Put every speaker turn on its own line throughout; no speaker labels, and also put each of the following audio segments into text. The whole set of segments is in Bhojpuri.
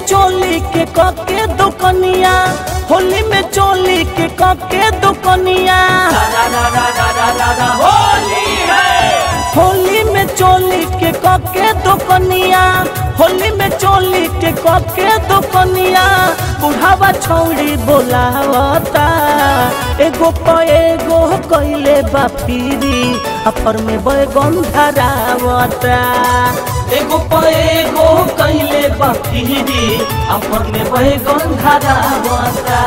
चोली के कके दुकनिया होली में चोली के कके दुकनिया
होली है
होली में चोली के कके दुकनिया होली में चोली के कके दुकनिया बुढ़ावा छौड़ी बोलावता एगो प एगो कइले बापीरी अपर में बैगन धरावता एगो प एगो कइले बापीरी अपर में बैगन धरावता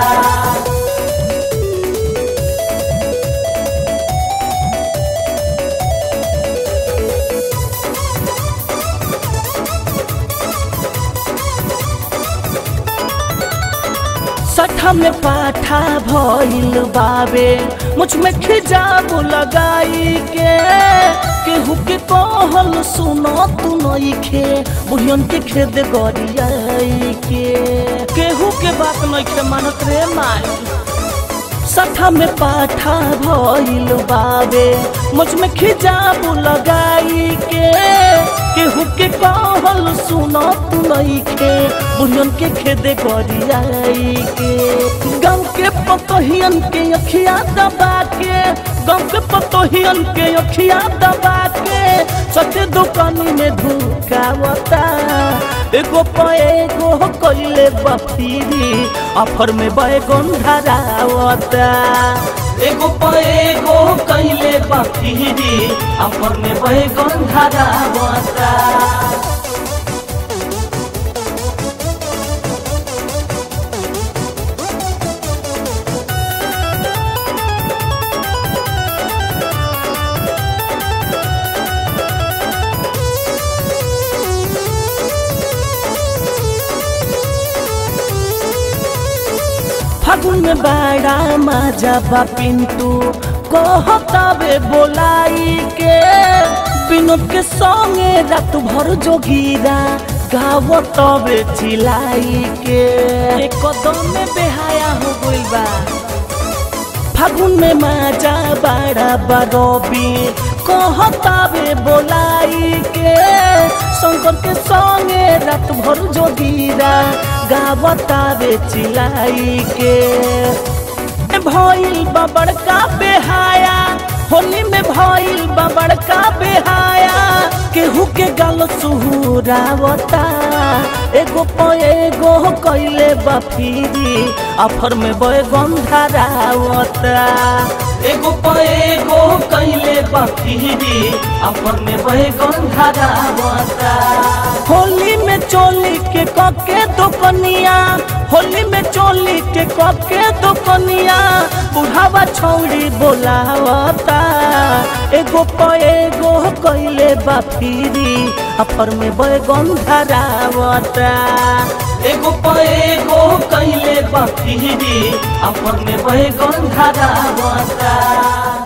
सठा में पाठा भइल बाबे मुझ में खिजाब लगाई के केहू के कहल सुनो तू नइखे बुढ़ियन के खेद गरियाई के केहू के बात नइखे मानत रे माई सठा में पाठा भइल बाबे मुझ में खिजाब लगाई के केहू के कहल सुनो तू नइखे बुढ़ियन के खेदे गरियाई के गाँव के पतोहियन के अखिया दबा के गाँव के पतोहियन के अखिया दबा के सत्य दुकानी में धुकावता एगो प एगो कइले बफीरी ऑफर में बैगन धरावता एगो प एगो कइले बफीरी ऑफर में बैगन धरावता फागुन में बड़ा मजा बा पिंटू कहतावे बोलाई के विनोद के संगे रात भर जोगीरा गावतवे चिलाई के एक कदम में बेहाया हो गइल बा फागुन में मजा बड़ा बरबी कहतावे बोलाई के शंकर के संगे रात भर जोगीरा गावतावे चिलाई के भइल बा बड़का बेहाया होली में भइल बा बड़का बेहाया केहू के गल सुहुरावता एगो प एगो कइले बफीरी ऑफर में बैगन धरावता एगो प एगो कइले बफीरी ऑफर में बैगन धरावता होली में चोली के कके दुकनिया होली में चोली के कके दुकनिया बुढ़ावा छौड़ी बोलावता एगो प एगो कइले बाफीरी अपर में बैगन धरावता एगो प एगो कइले बाफीरी अपर में बैगन धरावता